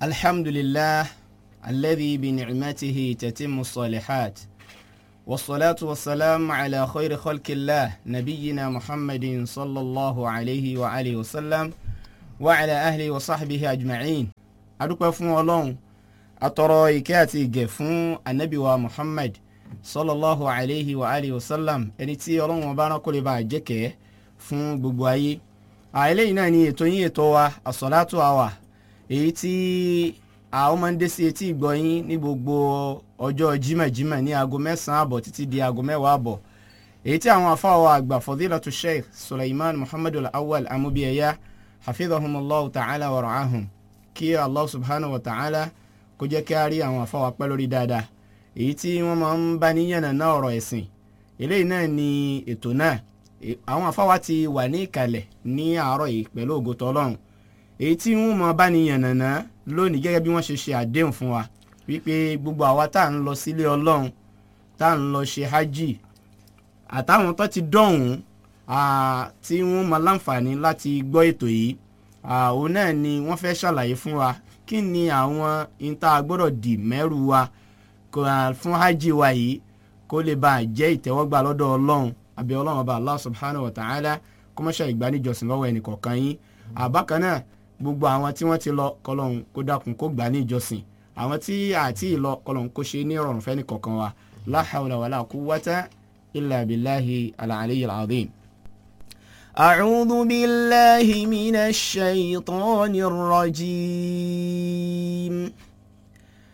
الحمد لله الذي بنعمته تتم الصالحات والصلاة والسلام على خير خلق الله نبينا محمد صلى الله عليه وآله وسلم وعلى أهله وصحبه أجمعين adúpẹ́ fún ọlọ́run atọrọ ìkẹ́ àti ìgẹ̀ fún anabi wa muhammad sallallahu alayhi wa alihi wa sallam ẹni tí ọlọ́run ọba rán kó lè bá jẹ́kẹ́ fún gbogbo ayé eléyìí náà ni ètò yín ètò wa àsọ̀látò àwà èyí tí àwọn máa ń dé sí etí ìgbọ́ yín ní gbogbo ọjọ́ jimajima ní aago mẹ́sàn-án àbọ̀ títí di aago mẹ́wàá àbọ̀ èyí tí àwọn afáwọ̀ àgbà fadilatu sheikh suleiman muhammadu awal amubiyaya hafidhahumullahu ta'ala wa ra'ahum kí allah subhanahu wa ta'ala kó jẹ́ kí a rí àwọn afáwọ̀ pẹ́ lórí dáadáa èyí tí wọ́n máa ń bá níyànnà náà ọ̀rọ̀ ẹ̀sìn eléyìí náà ni ètò náà àwọn afáwọ̀ ti wà ní ìkàlẹ̀ ní àárọ̀ yìí pẹ̀lú ògo tọ́lọ́run èyí tí wọ́n máa bá níyànnà náà lónìí gẹ́gẹ́ bí wọ́n ṣe ṣe àdéhùn fún wa wípé gbogbo àwa tá à ń lọ sílé ọlọ́run tá à ń lọ ṣe hajj àtàwọn tó ti dọ̀hún tí wọ́n máa láǹfààní láti gbọ́ ètò yìí òun náà ni wọ́n fẹ́ ṣàlàyé fún wa kí ni àwọn ìta gbọ́dọ̀ dì mẹ́rù wa fún hajj wa yìí kó lè bá a jẹ́ ìtẹ́wọ́gbà lọ́dọ̀ ọlọ́run àbí ọlọ́run ọba allah subhanahu wa ta'ala kó mọ́ṣẹ́ ìgbaníjọsìn lọ́wọ́ ẹnì kọ̀ọ̀kan yín àbákan náà gbogbo àwọn tí wọ́n ti lọ kọlọ́hún kó dákun kó gbà ní ìjọsìn àwọn tí àti ìlọ kọlọ́hún kó ṣe ní ìrọ̀rùn fẹ́ni kọ̀ọ̀kan wa la hawla wala quwwata illa billahi al-aliyyil azim. أعوذ بالله من الشيطان الرجيم